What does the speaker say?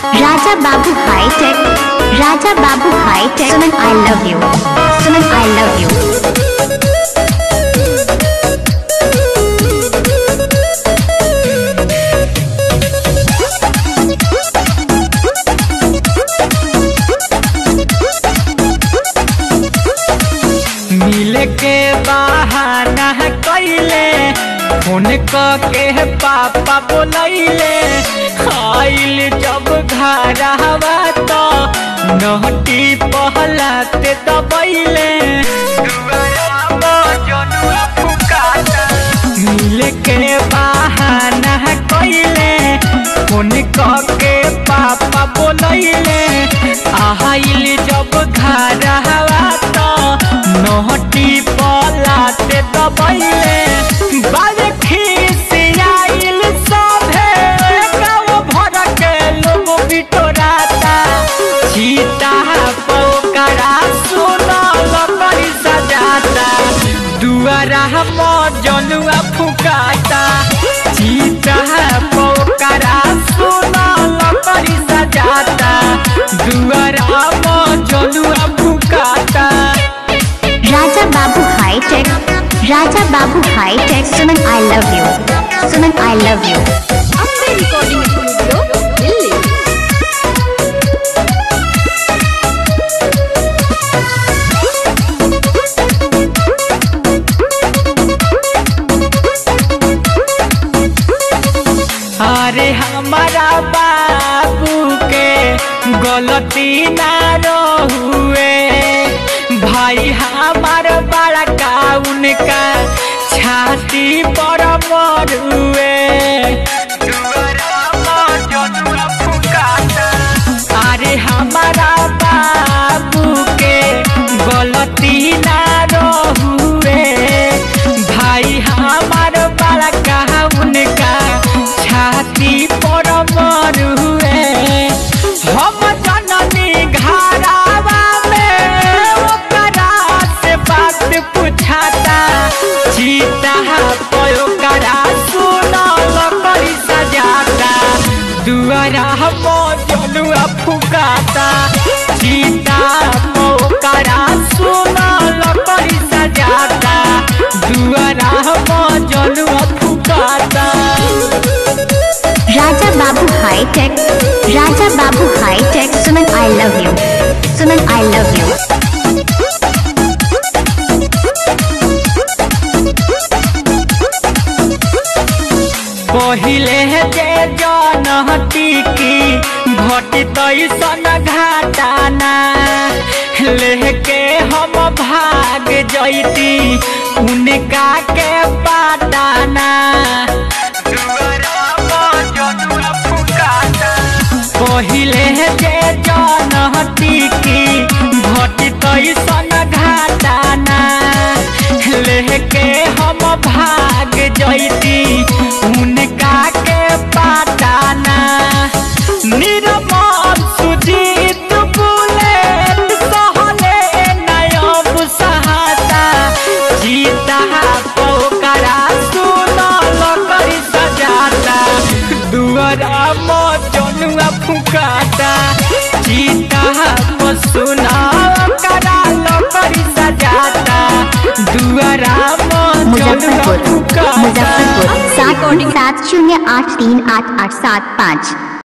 Raja Babu High Tech. Raja Babu High Tech. Suman, I love you. Suman, I love you. मिले के बहाना कैले phone क के पापा बोलैले आइल जब घर हवा तो नहटी पहलाते दबैले मिले के बहाना कैले फोन क के पापा बोलैले आइल जब घर हवा तो नहटी पलाते दबैले बाजे खिसियाइल सभे गाँव भर के लोग बिटोराता चीता पोकरा सुनल करी सजाता दुआरा हम जनुआ फुकाता चीता पोकरा सुनल करी सजाता दुआरा हम जनुआ फुकाता Raja Babu High Tech. Raja Babu High Tech. Suman, I love you. Suman, I love you. अपने रिकॉर्डिंग स्टूडियो दिल्ली अरे हमारा बाबू के गलती ना रहुए भाई हमार बड़ा का उनका छाती पर मरुए अरे हमारा बाबू के गलती ना रहुए भाई हमार बड़ा का उनका छाती पर मरुए हम जननी घरावा में ओकरा से बात पूछाता चीता पयो करा सुनल करी सजाता दुआरा हम जनुआ फुकाता चीता पोकरा सुनल करी सजाता दुआरा हम जनुआ फुकाता Raja Babu High Tech. Raja Babu High Tech. Suman, I love you. Suman, I love you. पहिले जे जनहटी की घटी तैसन घाटाना लेके हम भाग जैती उनका के पाटाना पहिले जे जनहटी की घटी तैसन घाटाना लेके हम भाग जैती उनका के पाटाना निर्मल सुजीत बुलेट सहले नयब सहाता जीता पोकरा सुनल करी सजाता दुआरा मजनुआ फुकाता जीता सुनल करा करी सजाता दुआरा मजनुआ मुजफ्फरपुर फुकाता मुजफ्फरपुर सात सात शून्य आठ तीन आठ आठ सात पाँच